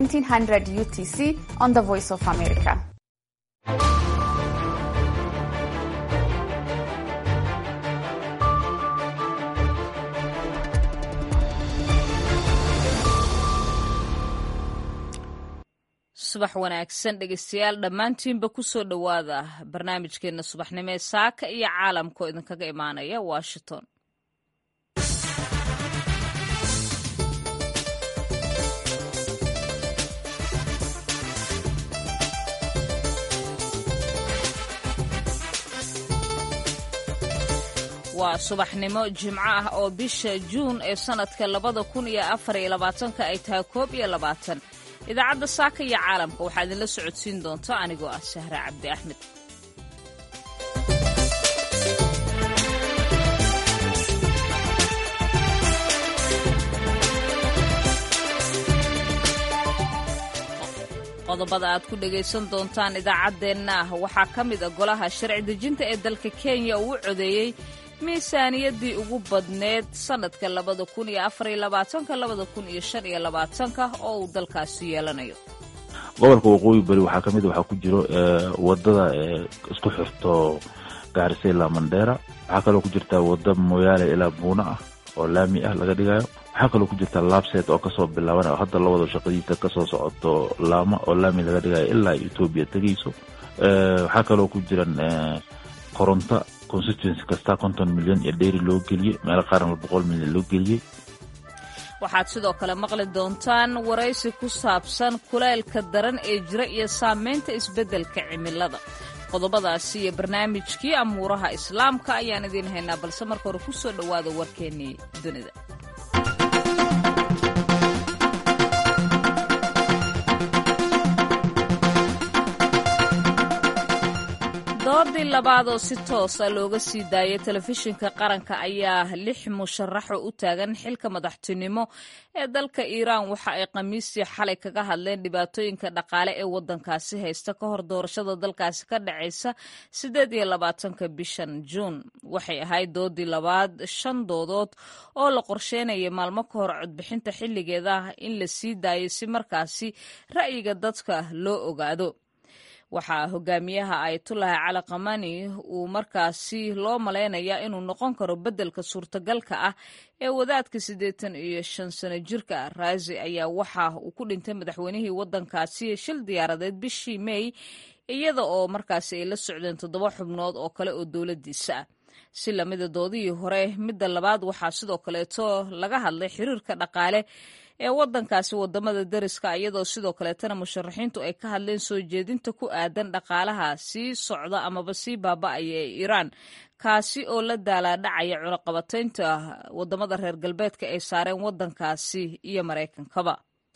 1900 UTC on the Voice of America. subax wanaagsan dhegeystayaal dhammaantiinba kusoo dhowaada barnaamijkeena subaxnimo ee saaka iyo caalamka oo idinkaga imaanaya washington waa subaxnimo jimco ah oo bisha juun ee sannadka labada kun iyo afar iyo labaatanka ay tahay koob iyo labaatan idaacadda saaka iyo caalamka waxaa idinla socodsiin doonta anigoo ah sahre cabdi axmed qodobada aad ku dhegaysan doontaan idaacaddeenna ah waxaa ka mid a golaha sharci dejinta ee dalka kenya uu codeeyey miisaaniyaddii ugu badneed sannadka labada kun iyo afariyo labaatanka labada kun iyo shan iyo labaatanka oo uu dalkaasi yeelanayo gobolka waqooyi bari waxaa kamid waxaa ku jiro wadada isku xirto gaarisa ilaa mandheera waxaa kaloo ku jirta wada mooyaale ilaa buuna ah oo laami ah laga dhigayo waxaa kaloo ku jirta laabseed oo kasoo bilaaban oo hadda lawada shaqadiisa kasoo socoto laama oo laami laga dhigayo ilaa etoobiya tegeyso waxaa kaloo ku jiran koronto constituency kasta konton milyan iyo dheeri loo geliyey meelo qaarna boqol milyan loo geliyey waxaad sidoo kale maqli doontaan waraysi ku saabsan kulaylka daran ee jira iyo saameynta isbeddelka cimilada qodobadaasi iyo barnaamijkii amuuraha islaamka ayaan idiin haynaa balse marka hore ku soo dhowaada warkeennii dunida doodii labaad oo si toosa looga sii daayay telefishinka qaranka ayaa lix musharaxo u taagan xilka madaxtinimo ee dalka iiraan waxa ay khamiistii xalay kaga hadleen dhibaatooyinka dhaqaale ee waddankaasi haysta ka hor doorashada dalkaasi ka dhacaysa siddeed iyo labaatanka bishan juun waxay ahayd doodii labaad shan doodood oo la qorsheynaya maalmo ka hor codbixinta xilligeeda ah in la sii daayo si markaasi ra'yiga dadka loo ogaado waxaa hogaamiyaha ayatullahi cali kamani uu markaasi loo malaynayaa inuu noqon karo beddelka suurtagalka ah ee wadaadka siddeetan iyo shan sano jirka raasi ayaa waxa uu ku dhintay madaxweynihii waddankaasi shil diyaaradeed bishii mey iyada oo markaasi ay la socdeen toddoba xubnood oo kale oo dowladdiisa ah si lamida doodihii hore midda labaad waxaa sidoo kaleeto laga hadlay xiriirka dhaqaale ee waddankaasi wadamada deriska iyadoo sidoo kaleetana musharaxiintu ay ka hadleen soo jeedinta ku aadan dhaqaalaha sii socda amaba sii baaba'aya ee iiraan kaasi oo la daalaadhacaya cunaqabataynta wadamada reer galbeedka ay saareen waddankaasi iyo maraykankaba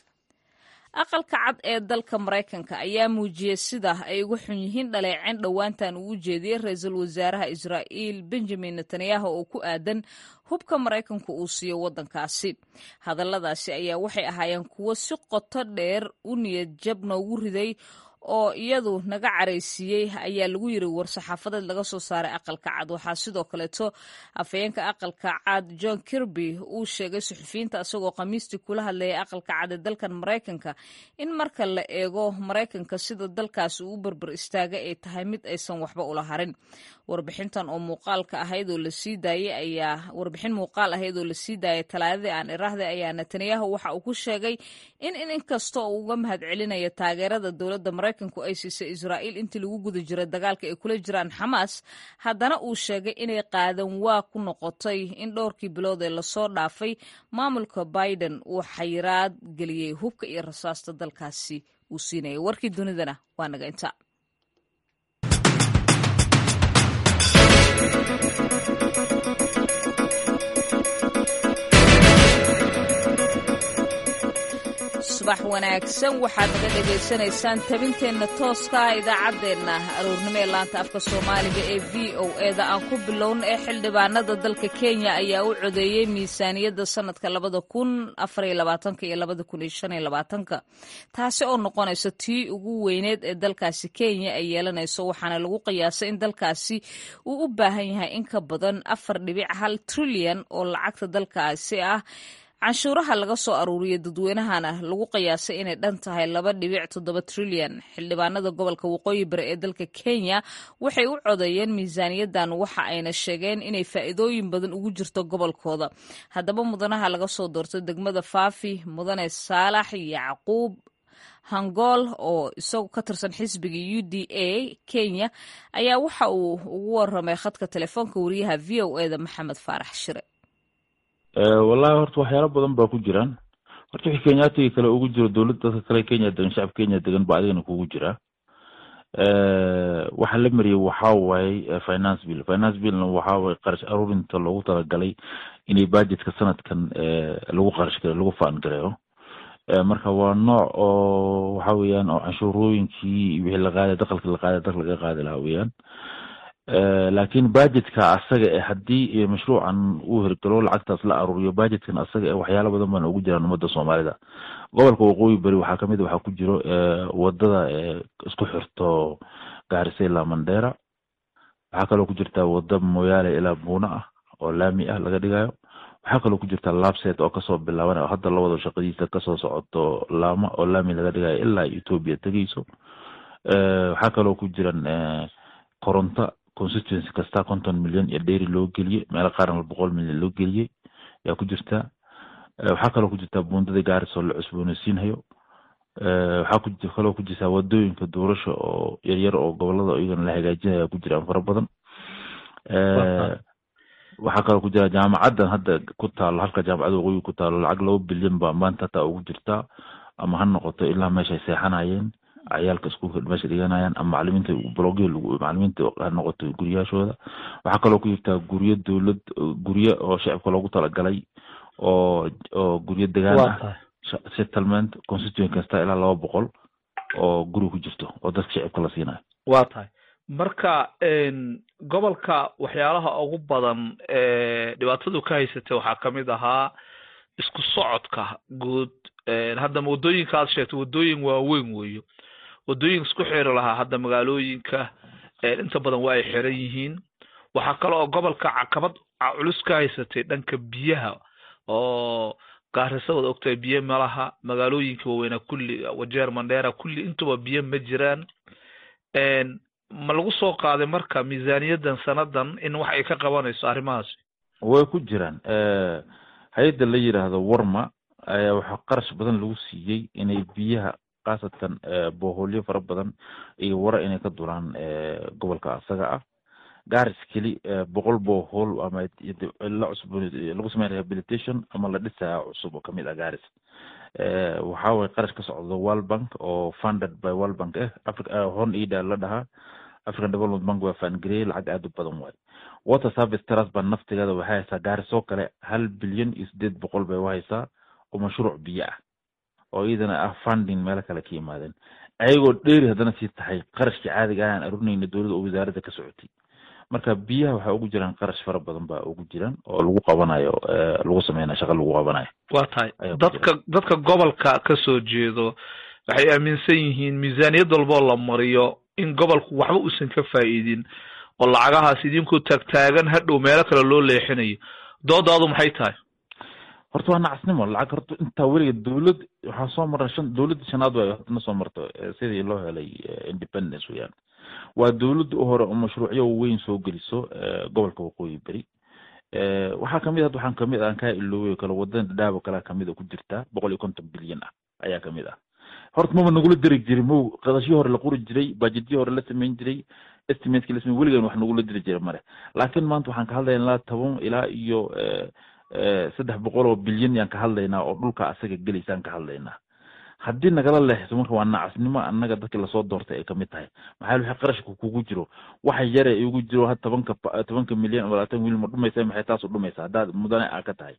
aqalka cad ee dalka maraykanka ayaa muujiyey sida ay uga xun yihiin dhaleeceen dhowaantan uu u jeediyey ra-iisul wasaaraha israa'iil benjamin netanyahu oo ku aadan hubka maraykanku uu siiyo waddankaasi hadalladaasi ayaa waxay ahaayeen kuwo si qoto dheer u niyad jab noogu riday oo iyadu naga caraysiiyey ayaa lagu yiri war-saxaafadeed laga soo saaray aqalka cad waxaa sidoo kaleeto afhayeenka aqalka cad john kirby uu sheegay suxufiyiinta isagoo khamiistii kula hadlayay aqalka cad ee dalkan maraykanka in marka la eego maraykanka sida dalkaasi uu berber istaagay ay tahay mid aysan waxba ula harin warbixintan oo muuqaalka ahayd oo lasii daayay ayaa warbixin muuqaal ahayd oo lasii daayay talaadadii aan iraahday ayaa netanyahu waxa uu ku sheegay in in inkasta uu uga mahad celinayo taageerada dowladda maraykanku ay siisay israa'iil intii lagu guda jiray dagaalka ay kula jiraan xamaas haddana uu sheegay inay qaadan waa ku noqotay in dhowrkii bilood ee lasoo dhaafay maamulka biden uu xayiraad geliyey hubka iyo rasaasta dalkaasi uu siinayay warkii dunidana waa naga inta subax wanaagsan waxaad naga dhegaysanaysaan tabinteenna tooska ah idaacaddeenna aroornimo ee laanta afka soomaaliga ee v o eda aan ku bilowna ee xildhibaanada dalka kenya ayaa u codeeyey miisaaniyadda sannadka labada kun afariyo labaatanka iyo labada kun iyo shan iyo labaatanka taasi oo noqonaysa tii ugu weyneed ee dalkaasi kenya ay yeelanayso waxaana lagu qiyaasay in dalkaasi uu u baahan yahay in ka badan afar dhibic hal trilyan oo lacagta dalkaasi ah canshuuraha laga soo aruuriya dadweynahana lagu qiyaasay inay dhan tahay laba dhibic toddoba trilyan xildhibaanada gobolka waqooyi bari ee dalka kenya waxay u codeeyeen miisaaniyadan waxa ayna sheegeen inay faa'iidooyin badan ugu jirto gobolkooda haddaba mudanaha laga soo doortay degmada faafi mudane saalax yacquub hangool oo isagu ka tirsan xisbiga u d a kenya ayaa waxa uu ugu waramay khadka telefoonka wariyaha v o e da maxamed faarax shire wallahi horta waxyaalo badan baa ku jiraan horta wixii kenyaatiga kale ugu jiro dowlad dadka kale kenya degan shacabka kenya degan ba adigana kugu jira waxa la mariyay waxa waaye finance bill finance billna waxa waaye qarash aruurinta loogu talagalay inay budgetka sanadkan lagu qarash gareyo lagu faan gareeyo marka waa nooc oo waxa weeyaan oo canshuurooyinkii wixii la qaaday dakalka la qaaday dakal laga qaadi lahaa weeyaan laakiin budgetka asaga e haddii mashruucan uu hirgalo lacagtaas la aruuriyo budgetkan asaga e waxyaala badan baan ugu jiraan ummadda soomaalida gobolka waqooyi beri waxaa kamid waxaa ku jiro wadada isku xirto gaarisa ilaa mandera waxaa kaloo ku jirta wada moyaale ilaa buuna ah oo laami ah laga dhigayo waxaa kaloo ku jirta labset oo kasoo bilaaban oo hadda labada shaqadiisa kasoo socoto laama oo laami laga dhigayo ilaa ethoopia tegeyso waxaa kaloo ku jiran koronto constituency kasta konton milyan iyo dheri loo geliyey meelo qaarna boqol milyan loo geliyey ayaa ku jirta waxaa kaloo ku jirta buundada gaaris oo la cusbooneysiinhayo waxaa kaloo ku jirta wadooyinka doorasha oo yaryar oo gobolada iyagana la hagaajinaya ku jiraan fara badan waxaa kaloo ku jira jaamacaddan hadda ku taalo halka jaamacadda waqooyi ku taalo lacag laba bilyan ba maanta hataa ugu jirtaa ama ha noqoto ilaa meeshay seexanayeen ciyaalka iskuulka meesha dhiganayaan ama macalimiinta blogya macalimiinta ha noqoto guryaashooda waxaa kaloo ku jirtaa guryo dowlad guryo oo shacabka loogu talagalay oo oo guryo degaan ah settlement constituent kasta ilaa laba boqol oo guri ku jirto oo dadka shacabka la siinayo waa tahay marka gobolka waxyaalaha ugu badan dhibaatadu ka haysatay waxaa kamid ahaa isku socodka guud hadda waddooyinka aad sheegtay waddooyin waaweyn weeyo waddooyinka isku xiri lahaa hadda magaalooyinka inta badan waa ay xiran yihiin waxaa kale oo gobolka caqabad culus ka haysatay dhanka biyaha oo gaarisa wad ogtahay biyo malaha magaalooyinka waaweynaa kulli wajeer mandheera kulli intuba biyo ma jiraan ma lagu soo qaaday marka miisaaniyadan sanadan in wax ay ka qabanayso arrimahaasi way ku jiraan hay-adda la yidhaahdo warma ayaa waxaa qarash badan lagu siiyey inay biyaha khaasatan boholyo fara badan iyo wara inay ka dulaan gobolka asaga ah garis keli boqol bohol ama la cusub lagu sameyn rehabilitation ama la dhisaa cusub oo kamid ah garis waxa waye qarash ka socdo world bank oo funded by world bank eh africa hon ida la dhahaa african development bank waa faangareyey lacag aad u badan waaye water service trust baa naftigeeda waxay haysaa gaarisoo kale hal bilyan iyo sideed boqol bay uhaysaa oo mashruuc biyo ah oo iyadana ah funding meelo kale ka yimaadeen ayagoo dheeri haddana sii tahay qarashkii caadiga ah aan arurinayna dowladda oo wasaaradda ka socotay marka biyaha waxaa ugu jiraan qarash fara badan baa ugu jiraan oo lagu qabanayo lagu sameynayo shaqa lagu qabanayo waa tahay dadka dadka gobolka ka soo jeedo waxay aaminsan yihiin miisaaniyad walboo la mariyo in gobolku waxba uusan ka faa'iidin oo lacagahaas idinkoo taagtaagan hadhow meelo kale loo leexinayo doodaadu maxay tahay horta waa nacasnimo lacag horta intaa weliga dowlad waxaa soo mara shan dowladda shanaad waay hadna soo marto sidii loo helay independence weyaan waa dowladda u hore oo mashruucyo weyn soo geliso gobolka waqooyi beri waxaa kamid had waxaan kamid aan kaa iloobay kale wadada dhadhaabo kalea kamid ku jirtaa boqol iyo konton bilyan ah ayaa kamid ah horta maba nagula diri jiray mo qadashyo hore la qori jiray bajetyo hore la sameyn jiray estimateki la samey weligan wax nagula diri jiray male laakiin maanta waxaan ka hadlaynaa ilaa toban ilaa iyo saddex boqol oo bilyan yaan ka hadlaynaa oo dhulka asaga gelaysaan ka hadlaynaa haddii nagala leexso marka waa nacasnimo annaga dadkii lasoo doortay ay kamid tahay maxaa wixii qarashka kugu jiro waxa yare igu jiro ha tobanka tobanka milyan oo labaatan wiil ma dhumaysa maxay taas u dhumaysa haddaad mudane aa ka tahay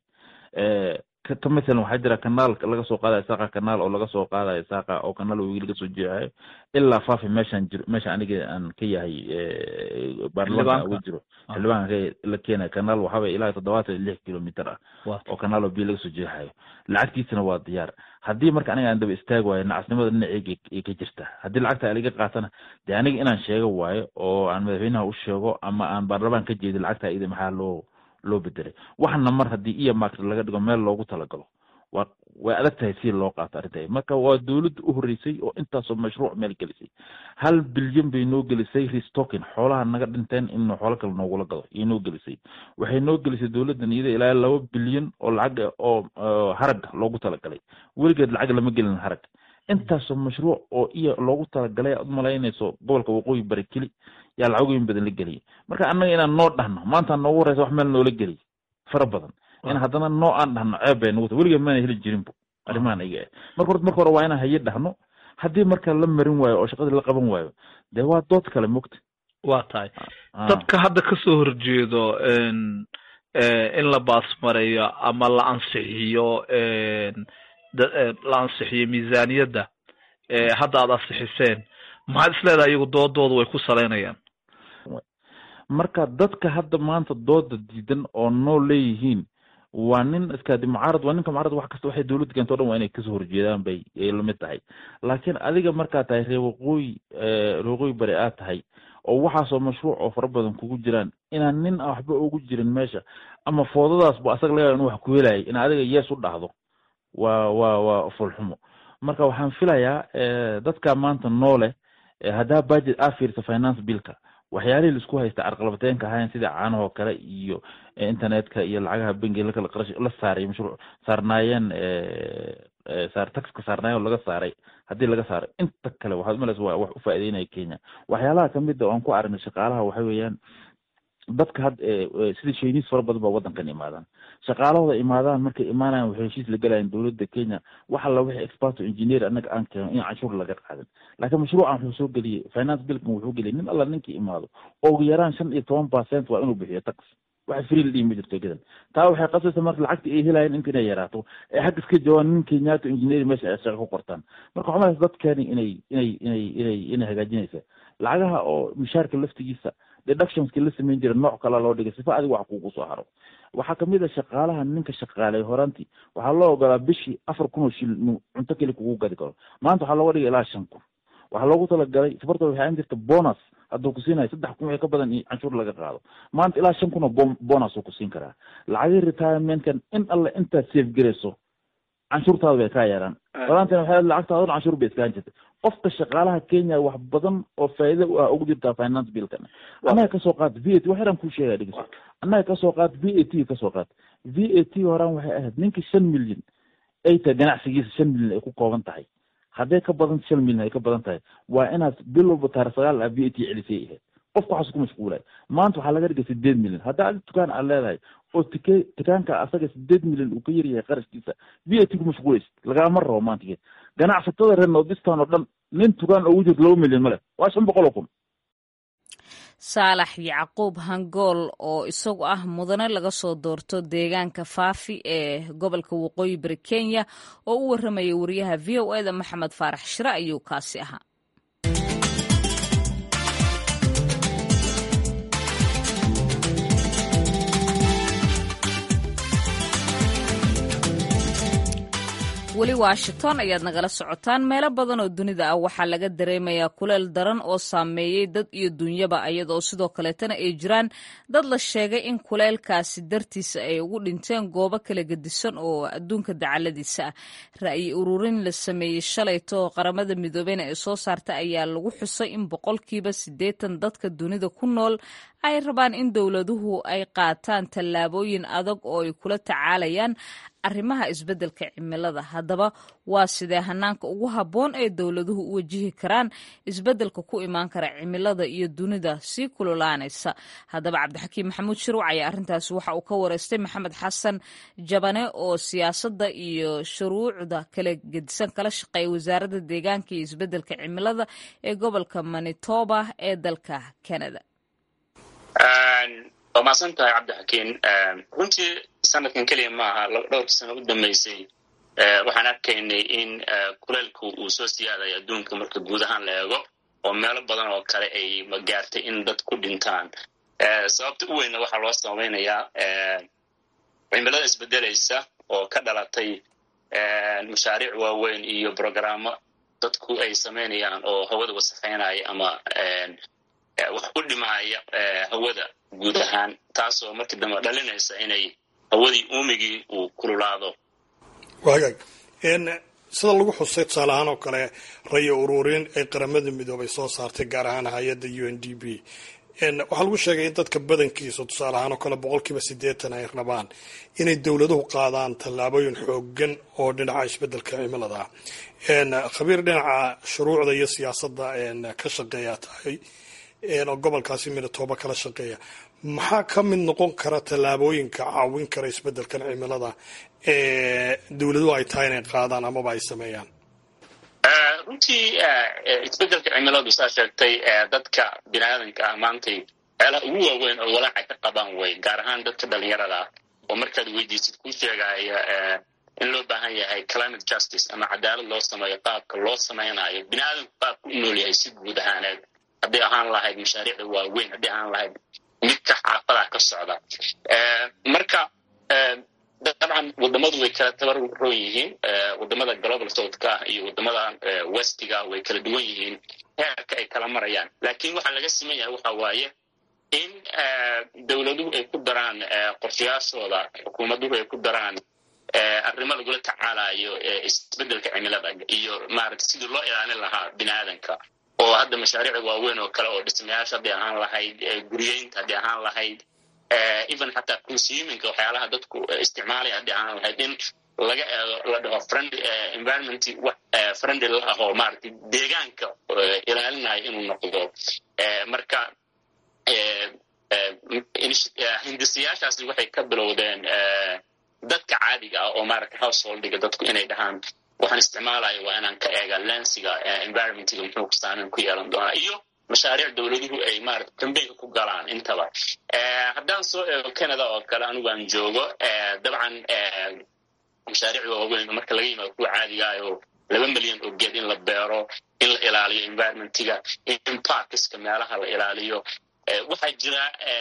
ka masalan waxaa jira kanaal laga soo qaadayo saaqa kanaal oo laga soo qaadayo saaqa oo kanaal wegi laga soo jeexayo ilaa faafi meeshaan jiro meesha aniga aan ka yahay baarlamaanka uga jiro xildhibaanka la keenayo kanaal waxaaway ilaa toddobaatan iyo lix kilomitr ah oo kanaal oo biyo laga soo jeexayo lacagtiisana waa diyaar haddii marka aniga aan daba istaagi waayo nacasnimada dhinaceyga ay ka jirta haddii lacagta aliga qaatana dee aniga inaan sheego waayo oo aan madaxweynaha u sheego ama aan baarlamaan ka jeedin lacagta ida maxaa loo loo bedelay waxna mar haddii iyo mark laga dhigo meel loogu talagalo waa way adag tahay si loo qaato arrinta marka waa dowladda u horreysay oo intaasoo mashruuc meel gelisay hal bilyan bay noo gelisay restocking xoolaha naga dhinteen in xoolo kale noogula gado iyo noo gelisay waxay noo gelisay dowladdan iyada ilaa laba bilyan oo lacag oo harag loogu talagalay weligeed lacag lama gelin harag intaasoo mashruuc oo iyo loogu talagalay aad umalaynayso gobolka waqooyi bari keli yaa lacagooyin badan la geliyay marka annaga inaan noo dhahno maanta noogu horeysa wax meel noola geliy fara badan in haddana noo aan dhahno ceeb bay nagu tahay weligeed maana heli jirinbo arrimahan iga ah marka horta marka hore waa inaan haye dhahno haddii marka la marin waayo oo shaqadii la qaban waayo dee waa dood kale mogta waa tahay dadka hadda kasoo horjeedo in la baasmareeyo ama la ansixiyo la ansixiyo miisaaniyadda hadda aad ansixiseen maxaad is leedahay iyagu doodooda way ku salaynayaan marka dadka hadda maanta dooda diidan oo noo leeyihiin waa nin iskaadi mucaarad waa ninka mucaarad wax kasta waxay dowladda keento o dhan waa inay kasoo horjeedaan bay ay lamid tahay laakiin adiga markaad tahay reer waqooyi reer waqooyi bari aad tahay oo waxaasoo mashruuc oo fara badan kugu jiraan inaan nin a waxba ugu jirin meesha ama foodadaasba asaga laga inu wax ku helayay in adiga yees u dhahdo waa waa waa fulxumo marka waxaan filayaa dadka maanta noole haddaa budget aa fiirsa finance billka waxyaalihii laisku haysta carqalabateenka ahayn sida caanahoo kale iyo internetka iyo lacagaha bengiga lakala qarash la saaray mashruuc saarnaayeen saar taxka saarnaayeen oo laga saaray haddii laga saaray inta kale waxaad umalaysa waa wax u faa'iideynaya kenya waxyaalaha kamid a oan ku aragnay shaqaalaha waxa weeyaan dadka had sida shayniis fara badan baa waddankan imaadaan shaqaalahooda imaadaan markay imaanayan waxay heshiis la gelayan dowladda kenya wax alla wixii experto engineer annaga aan keeno in canshuur laga qaadan laakiin mashruucan wuxuu soo geliyey finance billkan wuxuu geliyay nin alla ninkii imaado ugu yaraan shan iyo toban percent waa inuu bixiyo tax waxa free la dhihi ma jirto gedan taa waxay qasaysa marka lacagta ay helayeen inta inay yaraato ee xagga iska jawaan nin kenyato engineer meesha ay shaqo ku qortaan marka waxaa malaysa dadkeeni inay inay inay inay inay hagaajinaysa lacagaha oo mishaarka laftigiisa deductionski la samayn jira nooc kala loo dhigay sifa adiga wax kugu soo haro waxaa kamid a shaqaalaha ninka shaqaalay horaantii waxaa loo ogolaa bishii afar kun oo shil inuu cunto keli kugu gadi karo maanta waxaa looga dhigay ilaa shan kun waxaa loogu talagalay safarta waxay aan jirta bonus hadduu ku siinayo saddex kun wixii ka badan iyo canshuur laga qaado maanta ilaa shan kun oo bonus uu ku siin karaa lacagii retirementkan in alle intaad safe garayso canshuurtaada bay kaa yaraan horaantina waxay lacagtaada canshuur bay iskaan jirtay qofka shaqaalaha kenya wax badan oo faa'iida u ah ugu jirtaa finance billkan annaga kasoo qaad v a t wax yaraan kuu sheegaya dhegeyso annaga kasoo qaad v a t kasoo qaad v a t horaan waxay ahayd ninkii shan milyan ay tahay ganacsigiisa shan milyan ay ku kooban tahay hadday ka badan shan milyan ay ka badan tahay waa inaad bil walba taar sagaal ah v a t celisay ahayd qofka waxaas ku mashquulay maanta waxaa laga dhigay sideed milyan haddaa adi dukaan aad leedahay oo tike dukaanka asaga sideed milyan uu ka yaryahay qarashkiisa v a t ku mashquulaysid lagama rabo maanta geed ganacsatada reer nordistan oo dhan nin tukaan ugu jirto laba milyan male waa shan boqol oo kun saalax yacquub hangool oo isagu ah mudane laga soo doorto deegaanka faafi ee gobolka waqooyi bari kenya oo u warramaya wariyaha v o eda maxamed faarax shire ayuu kaasi ahaa weli washington ayaad nagala socotaan meelo badan oo dunida ah waxaa laga dareemayaa kuleel daran oo saameeyey dad iyo dunyaba iyadoo sidoo kaleetana ay jiraan dad la sheegay in kuleelkaasi dartiisa ay ugu dhinteen goobo kala gedisan oo adduunka dacaladiisa ah ra'yi ururin la sameeyey shalayto qaramada midoobeyna ee soo saarta ayaa lagu xusay in boqolkiiba siddeetan dadka dunida ku nool ay rabaan in dowladuhu ay qaataan tallaabooyin adag oo ay kula tacaalayaan arrimaha isbeddelka cimilada haddaba waa sidee hanaanka ugu habboon ee dowladuhu u wajihi karaan isbeddelka ku imaan kara cimilada iyo dunida sii kululaanaysa haddaba cabdixakiim maxamuud shirwac ayaa arrintaasi waxa uu ka wareystay maxamed xasan jabane oo siyaasadda iyo shuruucda kala gedisan kala shaqeeya wasaaradda deegaanka iyo isbeddelka cimilada ee gobolka manitoba ee dalka canada waa mahadsan tahay cabdixakiin runtii sanadkan keliya maaha dhowrkii sano u dambeysay waxaan arkaynay in kuleelku uu soo siyaadayo adduunka marka guud ahaan la eego oo meelo badan oo kale ay magaartay in dad ku dhintaan sababta u weynna waxaa loo samaynayaa cimilada isbedelaysa oo ka dhalatay mashaariic waaweyn iyo brogrammo dadku ay samaynayaan oo hawada wasakhaynaya ama wax u dhimaaya hawada guud ahaan taasoo markii dambe dhalinaysa inay hawadii uumigii uu kululaado wagaag sida lagu xusay tusaale ahaan oo kale rayo ururin ay qaramada midoobay soo saartay gaar ahaan hay-adda u n d b waxaa lagu sheegay in dadka badankiisa tusaale ahaan oo kale boqolkiiba siddeetan ay rabaan inay dowladuhu qaadaan tallaabooyin xoogan oo dhinaca isbedelka cimilada ah khabiir dhinaca shuruucda iyo siyaasadda ka shaqeeya tahay oo gobolkaasi midatoba kala shaqeeya maxaa ka mid noqon kara tallaabooyinka caawin kara isbedelkan cimilada ee dowladuhu ay tahay inay qaadaan amaba ay sameeyaan runtii isbedelka cimiladu saa sheegtay dadka biniaadanka ah maantay meelaha ugu waaweyn oo walaaca ka qabaan way gaar ahaan dadka dhalinyarada ah oo markaad weydiisid kuu sheegaya in loo baahan yahay climate justice ama cadaalad loo sameeyo qaabka loo samaynayo biniaadanku qaabku u nool yahay si guud ahaaneed hadday ahaan lahayd mashaariicda waaweyn hadday ahaan lahayd midka xaafadaha ka socda marka dabcan wadamadu way kala tabaroon yihiin wadamada global southka ah iyo wadamada westiga way kala duwan yihiin heerka ay kala marayaan laakiin waxaa laga siman yahay waxa waaye in dowladuhu ay ku daraan qorshayaashooda xukuumaduhu ay ku daraan arrimo lagula tacaalayo isbedelka cimilada iyo maarata sidii loo ilaalin lahaa bini aadanka oo hadda mashaariicda waaweyn oo kale oo dhismayaasha hadday ahaan lahayd guryeynta hadday ahaan lahayd even xataa consuminka waxyaalaha dadku isticmaalaya hadday ahaan lahayd in laga eego la dhaho friend environment friendly la ahoo maaragtay deegaanka ilaalinayo inuu noqdo marka hindisayaashaasi waxay ka bilowdeen dadka caadiga ah oo maaragtay householdiga dadku inay dhahaan waxaan isticmaalayo waa inaan ka eega lensiga environmentga muxuu saameyn ku yeelan doonaa iyo mashaariic dowladuhu ay maarata dambeynka ku galaan intaba haddaan soo eego canada oo kale anigu aan joogo dabcan mashaariic waaweyn marka laga yimaado kuwa caadigaayoo laba milyan oo geed in la beero in la ilaaliyo environmentga in parkiska meelaha la ilaaliyo waxaa jira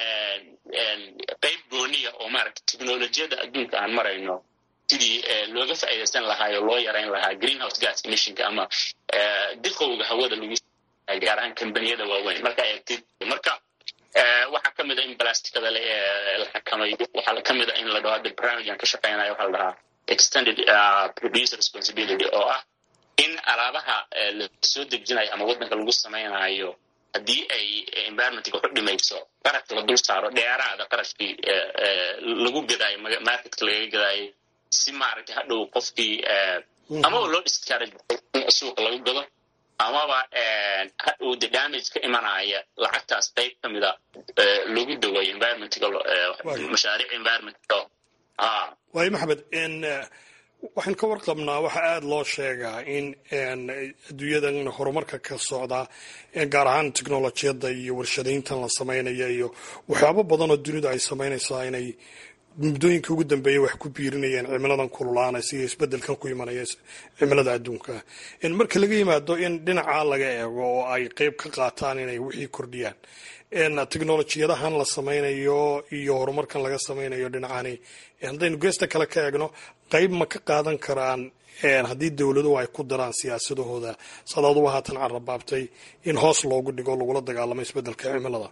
qeyb gooniya oo maaragta technolojiyadda adduunka aan marayno sidii looga faa'iidaysan lahaa oo loo yarayn lahaa greenhouse gas emissionka ama diqowga hawada lagu gaar ahaan kambaniyada waaweyn markaa eegtid marka waxaa ka mid a in blasticada la xakamayo waxaa ka mid a in la dhaho hadda barnaamijkan ka shaqeynayo waxaa la dhahaa extended producer responsibility oo ah in alaabaha la soo dejinayo ama waddanka lagu samaynayo haddii ay environmentga waxu dhimayso qarashka la dul saaro dheeraada qarashkii lagu gadaayo marketka lagaga gadaayo si maaragtay hadhow qofkii amaba loo discourage suuqa lagu gado amaba hadhow de damage ka imanaya lacagtaas qayb ka mida lagu dawayo environmentga mashaariic environment waayo maxamed waxaan ka warqabnaa waxaa aada loo sheegaa in adduunyadan horumarka ka socda gaar ahaan technolojiyadda iyo warshadayntan la sameynaya iyo waxyaabo badan oo dunidu ay samaynaysaa inay muddooyinka ugu dambeeya wax ku biirinayeen cimiladan kululaanaysa iyo isbedelkan ku imanaya cimilada adduunka marka laga yimaado in dhinacaa laga eego oo ay qeyb ka qaataan inay wixii kordhiyaan technolojiyadahan la sameynayo iyo horumarkan laga sameynayo dhinacani haddaynu geesta kale ka eegno qeyb ma ka qaadan karaan haddii dowladuhu ay ku daraan siyaasadahooda sadaaduba haatan carabaabtay in hoos loogu dhigo lagula dagaalamo isbedelka cimilada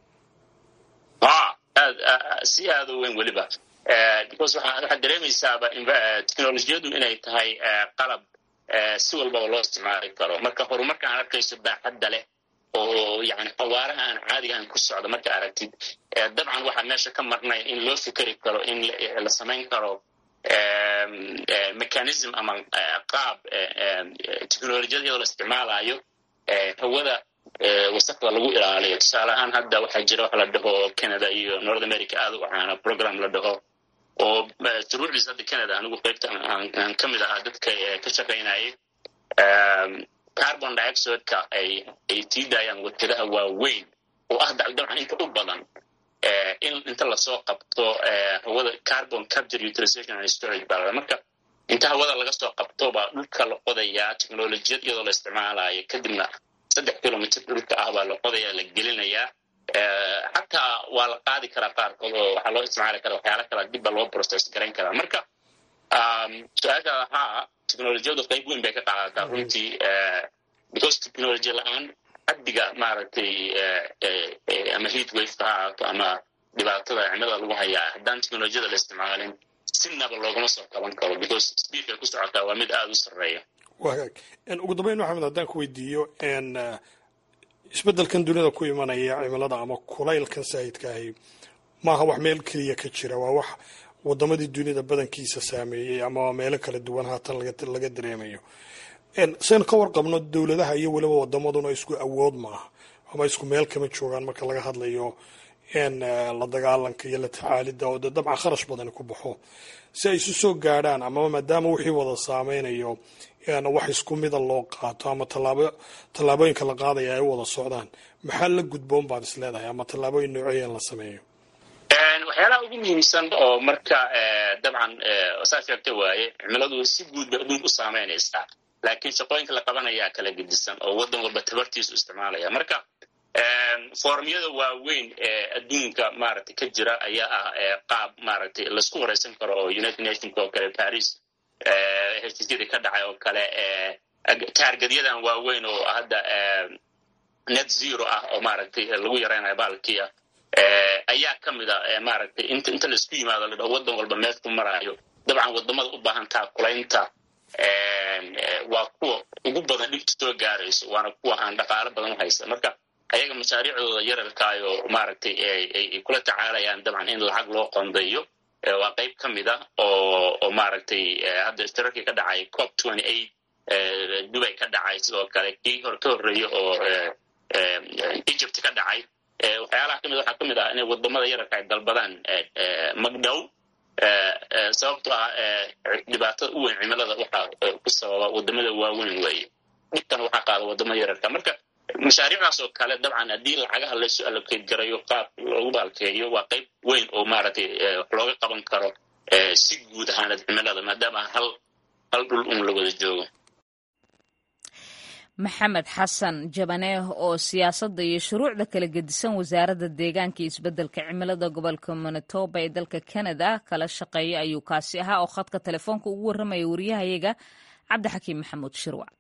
si aada u weyn weliba because waxaad dareemaysaaba technolojiyadu inay tahay qalab si walbaba loo isticmaali karo marka horumarka aan arkayso baaxadda leh oo yani xawaaraha aan caadiga aan ku socdo marka aragtid dabcan waxaa meesha ka marnay in loo fikeri karo in la samayn karo mechanism ama qaab technolojiyada iyadoo la isticmaalayo hawada wasaqda lagu ilaaliyo tusaale ahaan hadda waxaa jira waxa la dhaho canada iyo north america aada u caana program la dhaho oo shuruucdiis hadda canada anigu qaybta aan ka mid ahaa dadka ka shaqaynayay carbon dioxideka ay ay sii daayaan warkadaha waaweyn oo ah dabcan inta u badan in inta lasoo qabto hawada carbon capture utilization and storage baa marka inta hawada laga soo qabto baa dhulka la qodayaa technolojiyad iyadoo la isticmaalayo kadibna saddex kilomitr dhulka ah baa la qodayaa la gelinayaa xataa waa la qaadi karaa qaarkood oo waxaa loo isticmaali karaa waxyaala kala dib baa loo process garayn karaa marka su-aashaada haa technolojiyadu qayb weyn bay ka qaadataa runtii because technology la-aan xaddiga maaragtay ama heat wafeka ha ahaato ama dhibaatada cimilada lagu hayaa haddaan technolojiyada la isticmaalin sinaba loogama soo qaban karo because speedka ku socotaa waa mid aada u sarreeya wagaag ugu dambeyn maxamed haddaan ku weydiiyo isbeddelkan dunida ku imanaya cimilada ama kulaylkan saayidka ahi maaha wax meel keliya ka jira waa wax wadamadii dunida badankiisa saameeyey ama meelo kala duwan haatan laga dareemayo saynu ka warqabno dowladaha iyo weliba wadamaduna isku awood maaha ama isku meel kama joogaan marka laga hadlayo la dagaalanka iyo la tacaalida oo de dabcan kharash badani ku baxo si ay isu soo gaadhaan amaba maadaama wixii wada saameynayo wax isku mida loo qaato ama tallaabooyinka la qaadaya ay u wada socdaan maxaa la gudboon baad is leedahay ama tallaabooyin nooceeyan la sameeyo waxyaalaha ugu muhiimsan oo marka dabcan saa sheegta waaye cimiladu si guud bay adduunka u saameynaysaa laakiin shaqooyinka la qabanayaa kala gedisan oo waddan walba tabartiisu isticmaalaya marka formyada waaweyn ee adduunka maaragtay ka jira ayaa ah qaab maaragtay laisku wareysan karo oo united nationka oo kale paris heshiisyadii ka dhacay oo kale taargadyadan waaweyn oo hadda net zero ah oo maaragtay lagu yaraynayo baalkiia ayaa ka mid a maaragtay inta inta laisku yimaado la dhaho waddan walba meeshku maraayo dabcan wadamada u baahan taakulaynta waa kuwa ugu badan dhibta soo gaarayso waana kuwa aan dhaqaalo badan u haysa marka ayaga mashaariicdooda yararkaayo maaragtay ay kula tacaalayaan dabcan in lacag loo qondeeyo waa qayb ka mid ah oo oo maaragtay hadda istirarkii ka dhacay cop twenty eight dubay ka dhacay sidoo kale kii hor ka horreeya oo egypt ka dhacay waxyaalaha kamid waxaa ka mid ah inay wadamada yararka ay dalbadaan magdhow sababto ah dhibaatada u weyn cimilada waxaa ku sababa wadamada waaweyn weeye dhibkan waxaa qaada wadamada yararka marka mashaariicdaas oo kale dabcan haddii lacagaha laysu allocate garayo qaab loogu baalkeeyo waa qayb weyn oo maaragtay wax looga qaban karo si guud ahaanad cimilada maadaama hal hal dhul un la wada joogo maxamed xasan jabaneeh oo siyaasadda iyo shuruucda kala gedisan wasaaradda deegaanka iyo isbeddelka cimilada gobolka manitoba ee dalka canada kala shaqeeya ayuu kaasi ahaa oo khadka telefoonka ugu warramaya wariyahayaga cabdixakiim maxamuud shirwac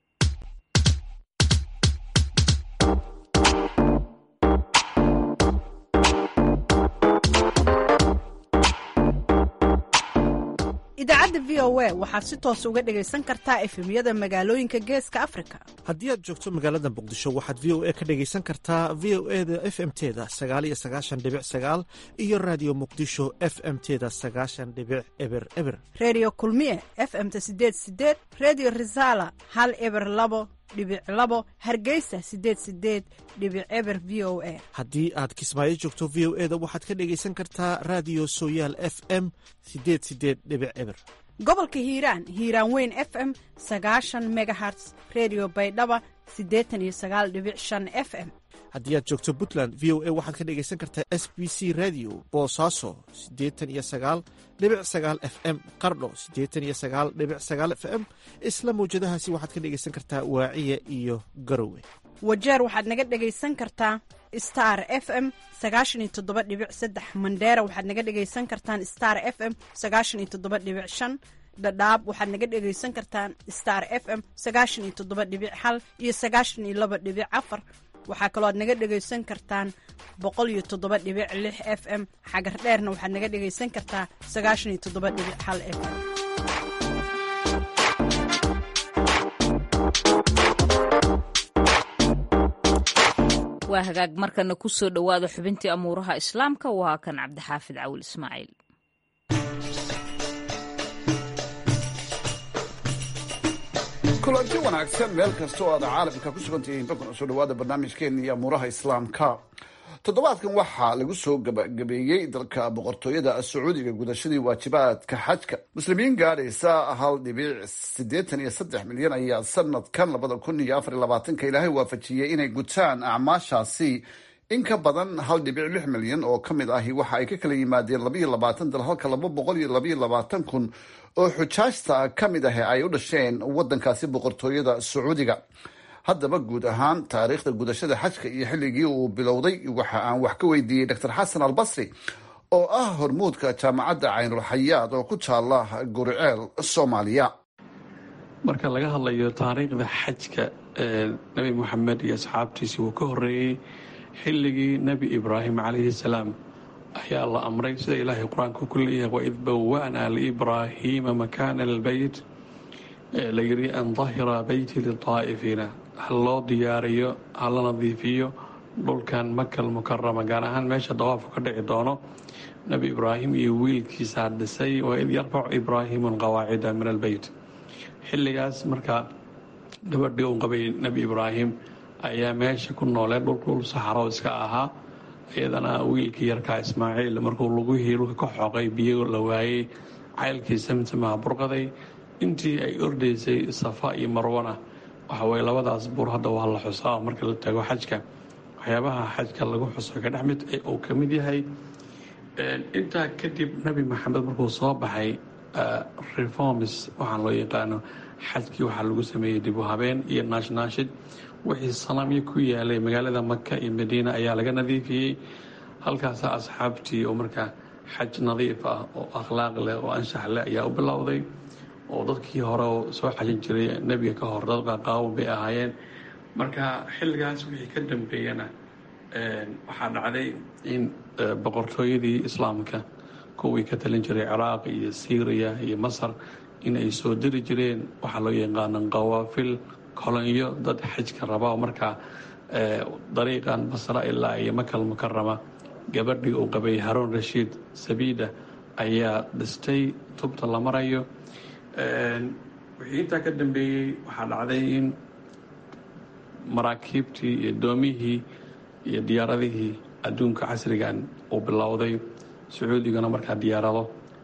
idaacadda v o a waxaad si toos uga dhegaysan kartaa efemyada magaalooyinka geeska afrika haddii aad joogto magaalada muqdisho waxaad v o a ka dhegaysan kartaa v o e da f m teda sagaaliyo sagaashan dhibic sagaal iyo raadiyo muqdisho f m teda sagaashan dhibic eber eber reediyo kulmiye f m-ta sideed sideed reediyo risaala hal eber labo dhibic labo hargeysa sideed sideed dhibic eber v o a haddii aad kismaayo joogto v o e da waxaad ka dhegaysan kartaa raadiyo sooyaal f m sideed sideed dhibic eber gobolka hiiraan hiiraan weyn f m sagaashan megaherts redio baydhaba siddeetan iyo sagaal dhibic shan f m haddii aad joogto puntland v o a waxaad ka dhegaysan kartaa s b c radio boosaaso siddeetan iyo sagaal dhibic sagaal f m qardho siddeetan iyo sagaal dhibic sagaal f m isla mawjadahaasi waxaad ka dhegaysan kartaa waaciya iyo garowe wajeer waxaad naga dhegaysan kartaa star f m sagaashan iyo toddoba dhibic saddex mandheera waxaad naga dhegaysan kartaan star f m sagaashan iyo toddoba dhibic shan dhadhaab waxaad naga dhegaysan kartaan star f m sagaashan iyo toddoba dhibic hal iyo sagaashan iyo laba dhibic afar waxaa kaloo aad naga dhegaysan kartaan boqol iyo toddoba dhibic lix f m xagar dheerna waxaad naga dhegaysan kartaa sagaashan iyo toddoba dhibic hal f m waa hagaag markana ku soo dhowaada xubintii amuuraha islaamka waa kan cabdixaafid cawil ismaaciil kulanti wanaagsan meel kasta oo aad caalamka ku sugan tihiin bakun soo dhawaada barnaamijkeena iyo amuuraha islaamka toddobaadkan waxaa lagu soo gabagabeeyey dalka boqortooyada sacuudiga gudashadii waajibaadka xajka muslimiin gaadhaysa hal dhibic siddeetan iyo saddex milyan ayaa sanadkan labada kun iyo afar iyo labaatanka ilaahay waafajiyey inay gutaan acmaashaasi in ka badan hal dhibic lix milyan oo ka mid ahi waxa ay ka kala yimaadeen labaiyo labaatan dal halka laba boqol iyo labaiyo labaatan kun oo xujaajta ka mid ahi ay u dhasheen wadankaasi boqortooyada sacuudiga haddaba guud ahaan taariikhda gudashada xajka iyo xilligii uu bilowday waxa aan wax ka weydiiyey dr xasan albasri oo ah hormuudka jaamacadda caynulxayaad oo ku taala guriceel soomaaliya marka laga hadlayo taariikhda xajka nebi moxamed iyo asxaabtiisii wuu ka horeeyey xilligii nebi ibraahim calayhi salaam ayaa la amray sida ilaahay qur-aanka ku leeyahay waid bawa'naa liibraahiima makaana albeyt la yidhi an dahira beyti litaa'ifiina ha loo diyaariyo ha la nadiifiyo dhulkan makal mukarama gaar ahaan meesha dawaafku ka dhici doono nebi ibraahim iyo wiilkiisaa dhisay waid yarfacu ibraahimu alqawaacida min albeyt xilligaas markaa gabadhii uu qabay nebi ibraahim ayaa meesha ku noolee dhulkul saxaro iska ahaa iyadana wiilkii yarkaa ismaaciil markuu lugihii dhulka ka xoqay biyo la waayey caylkii samsamaha burqaday intii ay ordaysay safa iyo marwana waxaweye labadaas buur hadda waa la xusaa marka la tago xajka waxyaabaha xajka lagu xuso ka dhex mid uu ka mid yahay intaa kadib nebi maxamed markuu soo baxay reforms waxaan loo yaqaano xajkii waxaa lagu sameeyey dib u habeen iyo naashnaashid wixii sanamyo ku yaalay magaalada maka iyo madiina ayaa laga nadiifiyey halkaasa asxaabtii oo markaa xaj nadiif ah oo akhlaaq leh oo anshax leh ayaa u bilowday oo dadkii hore oo soo xajin jiray nebiga ka hor dad qaqaawan bay ahaayeen marka xilligaas wixii ka dambeeyana waxaa dhacday in boqortooyadii islaamka kuwii ka talin jiray ciraaq iyo syriya iyo masar in ay soo diri jireen waxaa loo yaqaana qawaafil kolonyo dad xajka raba oo markaa dariiqan basra ilaa iyo makal mukarama gabadhii uu qabay haroon rashiid sabiida ayaa dhistay tubta la marayo wixii intaa ka dambeeyey waxaa dhacday in maraakiibtii iyo doomihii iyo diyaaradihii adduunka casrigan uu bilowday sacuudigana markaa diyaarado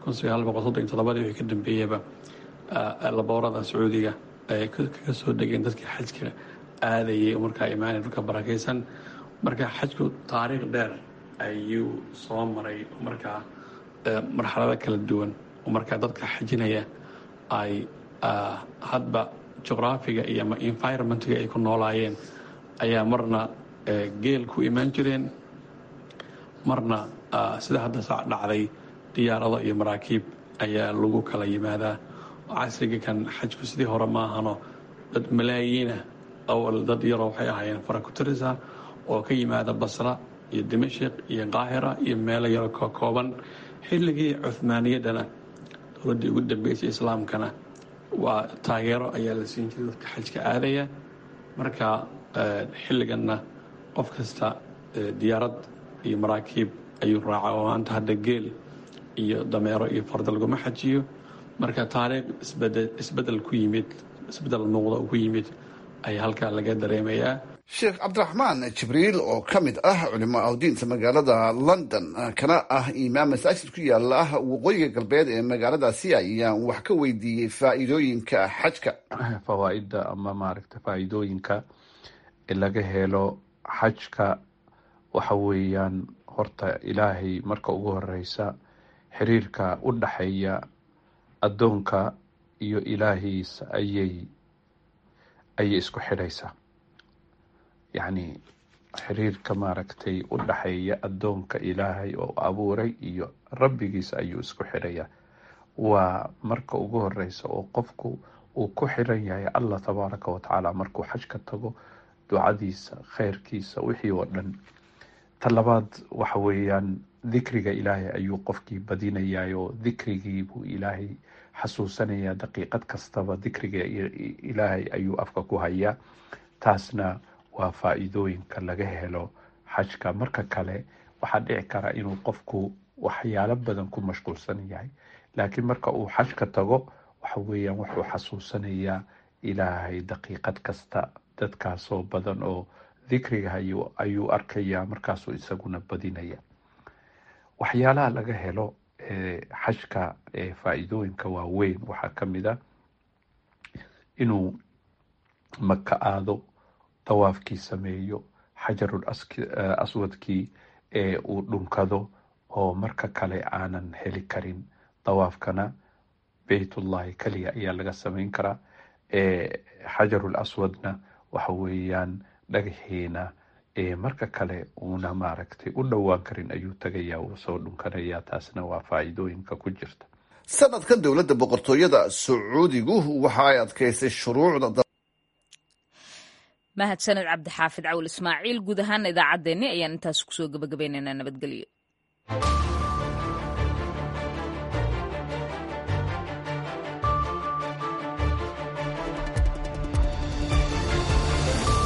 wixii ka dambeeyaba laboorada sacuudiga ay kaga soo degeen dadkii xajka aadayay markaa imaanay dhulka barakaysan marka xajku taariikh dheer ayuu soo maray markaa marxalado kala duwan oo markaa dadka xajinaya ay hadba juqraafiga iyo environmentga ay ku noolaayeen ayaa marna geel ku imaan jireen marna sida hadda sac dhacday diyaarado iyo maraakiib ayaa lagu kala yimaadaa casriga kan xajku sidii hore maahano dad malaayiina awal dad yaroo waxay ahaayeen farakutirisa oo ka yimaada basra iyo dimashik iyo qaahira iyo meelo yaro ka kooban xilligii cuhmaaniyaddana dowladdii ugu dambeysay islaamkana waa taageero ayaa la siin jiray dadka xajka aadaya marka xilliganna qof kasta diyaarad iyo maraakiib ayuu raaca oo maanta hadda geel iyo dameero iyo farda laguma xajiyo marka taariikh isbedel ku yimid isbedel muuqda ku yimid ayaa halkaa laga dareemayaa sheekh cabdiraxmaan jibriil oo ka mid ah culimo awdiinta magaalada london kana ah imaam masaajid ku yaala waqooyiga galbeed ee magaaladaasi ayaan wax ka weydiiyey faa'iidooyinka xajka fawaaidda ama maaragta faa'iidooyinka laga helo xajka waxa weeyaan horta ilaahay marka ugu horeysa xiriirka u dhaxeeya addoonka iyo ilaahiisa ayay ayay isku xidhaysaa yacni xiriirka maaragtay u dhaxeeya addoonka ilaahay oo abuuray iyo rabbigiisa ayuu isku xidhayaa waa marka ugu horeysa oo qofku uu ku xiran yahay allah tabaaraka wa tacaala markuu xajka tago ducadiisa kheyrkiisa wixii oo dhan ta labaad waxa weeyaan dikriga ilaahay ayuu qofkii badinayaa oo dikrigii buu ilaahay xasuusanayaa daqiiqad kastaba dikriga ilaahay ayuu afka ku hayaa taasna waa faa-iidooyinka laga helo xajka marka kale waxaa dhici kara inuu qofku waxyaalo badan ku mashquulsan yahay laakiin marka uu xajka tago waxa weeyaan wuxuu xasuusanayaa ilaahay daqiiqad kasta dadkaasoo badan oo dikriga ayuu arkayaa markaasuu isaguna badinaya waxyaalaha laga helo xajka faa-iidooyinka waaweyn waxaa ka mid a inuu maka aado dawaafkii sameeyo xajarul aswadkii ee uu dhunkado oo marka kale aanan heli karin dawaafkana beytullahi keliya ayaa laga sameyn karaa xajarul aswadna waxa weeyaan dhagaxiina marka kale uuna maaragtay u dhowaan karin ayuu tagayaa uu soo dhunkanaya taasna waa faa-iidooyinka ku jirta sanadkan dowladda boqortooyada sacuudigu waxa ay adkeysay shuruucda mahadsaned cabdixaafid cawl ismaaciil guud ahaan idaacaddeenni ayaan intaas kusoo gabagabaynaynaa nabadgelyo